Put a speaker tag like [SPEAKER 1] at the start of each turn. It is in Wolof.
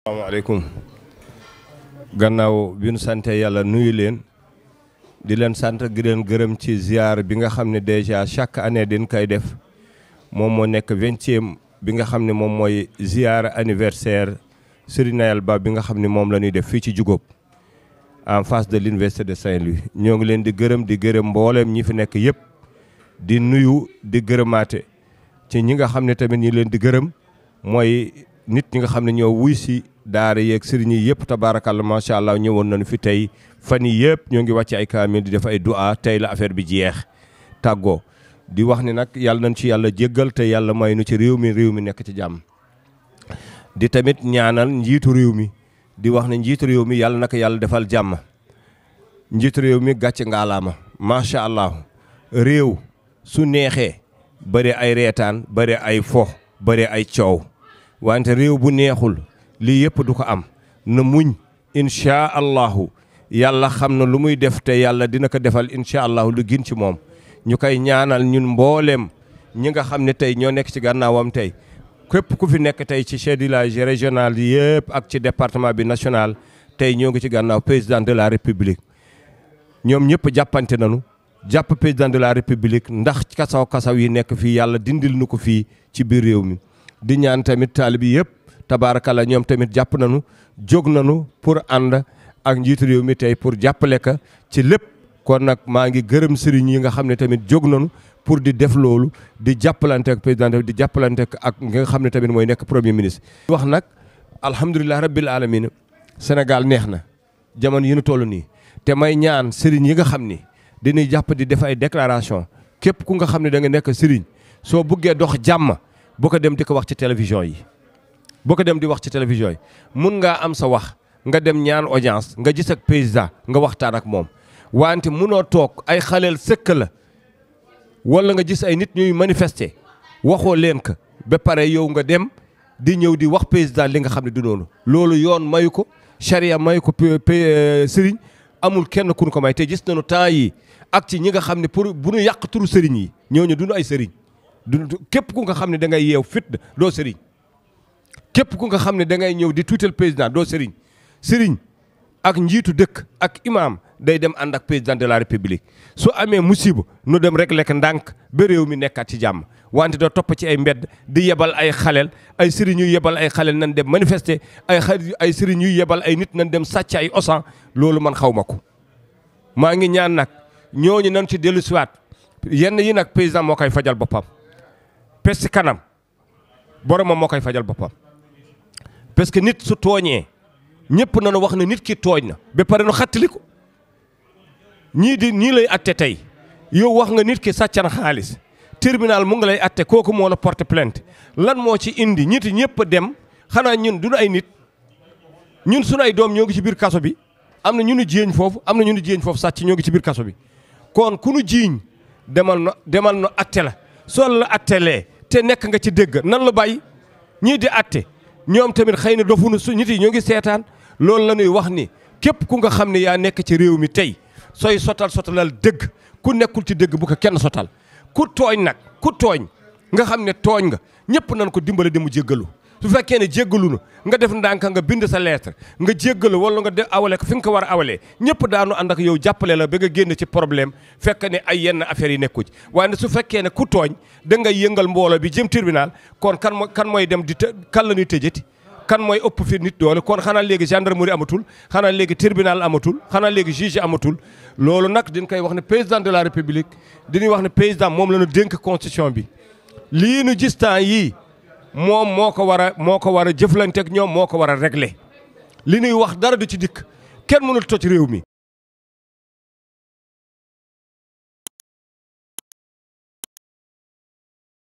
[SPEAKER 1] asalaamaaleykum gannaaw bi nu sante yàlla nuyu leen di leen sant di leen gërëm ci ziar bi nga xam ne déjà chaque année din koy def moom moo nekk vingtième bi nga xam ne moom mooy ziar anniversaire Serigne Nayel Ba bi nga xam ne moom la ñuy def fii ci Diougop en face de l'université de Saint-Louis ñoo ngi leen di gërëm di gërëm mbooleem ñi fi nekk yëpp di nuyu di gërëmaate ci ñi nga xam ne tamit ñi leen di gërëm mooy nit ñi nga xam ne ñoo wuy si daara yeeg sëriñ yi yëpp tabaarakàlla macha allah ñëwoon nañu fi tey fan yi yëpp ñoo ngi wàcc ay kaamil di def ay du'a tey la affaire bi jeex tàggoo di wax ni nag yàlla nañ ci yàlla jéggal te yàlla may nu ci réew mi réew mi nekk ci jàmm di tamit ñaanal njiitu réew mi di wax ne njiitu réew mi yàlla naka yàlla defal jàmm njiitu réew mi gàcce ngaalaama macha allah réew su neexee bëri ay reetaan bëri ay fo bëri ay coow wante réew bu neexul lii yëpp du ko am na muñ inchaa allahu yàlla xam na lu muy def te yàlla dina ko defal inchaa allahu lu gën ci moom ñu koy ñaanal ñun mbooleem ñi nga xam ne tey ñoo nekk ci gànnaawam tey képp ku fi nekk tey ci chef de village régional yëpp ak ci département bi national tey ñoo ngi ci gànnaaw président de la république ñoom ñëpp jàppante nañu jàpp président de la république ndax kasaw kasaw yi nekk fii yàlla dindil nu ko fii ci biir réew mi di ñaan tamit taalibi yëpp tabaarakalla ñoom tamit jàpp nañu jóg nañu pour ànd ak njiitu réew mi tey pour jàppale ka ci lépp kon nag maa ngi gërëm sëriñ yi nga xam ne tamit jóg nañu pour di def loolu di jàppalante ak président di jàppalante ak nga xam ne tamit mooy nekk premier ministre. wax nag alhamdulilah rabbil alamin Sénégal neex na jamono yi nu toll nii te may ñaan sëriñ yi nga xam ni dañuy jàpp di def ay déclaration képp ku nga xam ne da nga nekk sëriñ soo buggee dox jàmm. boo ko dem di ko wax ci télévision yi boo ko dem di wax ci télévision yi mun ngaa am sa wax nga dem ñaan audience nga gis ak président nga waxtaan ak moom wante munoo toog ay xaleel sëkk la wala nga gis ay nit ñuy manifester waxoo leen ko ba pare yow nga dem di ñëw di wax président li nga xam ne du noonu loolu yoon mayu ko charia mayu ko sëriñ amul kenn kun ko may te gis nañu temps yi ak ci ñi nga xam ne pour bu ñu yàq turu sëriñ yi ñooñu duñu ay sëriñ du képp ku nga xam ne da ngay yeew fit doo sëriñ képp ku nga xam ne da ngay ñëw di tuutal président doo sëriñ sëriñ ak njiitu dëkk ak imam day dem ànd ak président de la république su amee musiba nu dem rek lekk ndànk ba réew mi nekkaat ci jàmm wante doo topp ci ay mbedd di yebal ay xaleel ay sëriñ yu yebal ay xaleel nan dem manifester ay ay sëriñ yu yebal ay nit nan dem sàcc ay osan loolu man xaw ma ko maa ngi ñaan nag ñooñu nan ci dellu siwaat yenn yi nag président moo koy fajal boppam pes kanam boromam moo koy fajal boppam parce que nit su tooñee ñëpp nañu wax ne nit ki tooñ na ba pare nu xattali ko ñii di ñii lay atte tey yow wax nga nit ki sàcc na xaalis tribunal mu ngi lay atte kooku moo la porte plainte lan moo ci indi ñiti ñëpp dem xanaa ñun duñu ay nit ñun suñu ay doom ñoo ngi ci biir kaso bi am na ñu nu jiiñ foofu am na ñu nu jiiñ foofu sàcc ñoo ngi ci biir kaso bi kon ku nu jiiñ demal no demal no atte la soo la attelee te nekk nga ci dégg nan la bàyyi ñii di atte ñoom tamit xëy na dofunu su nit yi ñoo ngi seetaan loolu la ñuy wax ni képp ku nga xam ne yaa nekk ci réew mi tey sooy sotal sotalal dëgg ku nekkul ci dëgg bu ko kenn sotal ku tooñ nag ku tooñ nga xam ne tooñ nga ñëpp nañ ko dimbale di mu jéggalu su fekkee ne jéggalu na nga def ndànk nga bind sa lettre nga jéggalu wala nga def awale ko fi nga ko war a awalee ñëpp daanu ànd ak yow jàppale la ba nga génn ci problème fekk ne ay yenn affaires yi nekku ci waaye su fekkee ne ku tooñ da ngay yëngal mbooloo bi jëm tribunal kon kan mooy kan mooy dem di të kan la ñuy tëjati kan mooy ëpp fi nit doole kon xanaa léegi gendarmerie amatul xanaa léegi tribunal amatul xanaa léegi juge amatul loolu nag dañ koy wax ne président de la république dañuy wax ne président moom la ñu dénk constitution bi lii nu gis temps yii moom moo ko war a moo ko war a jëflanteeg ñoom moo ko war a régler li ñuy wax dara du ci dikk kenn mënul toj réew mi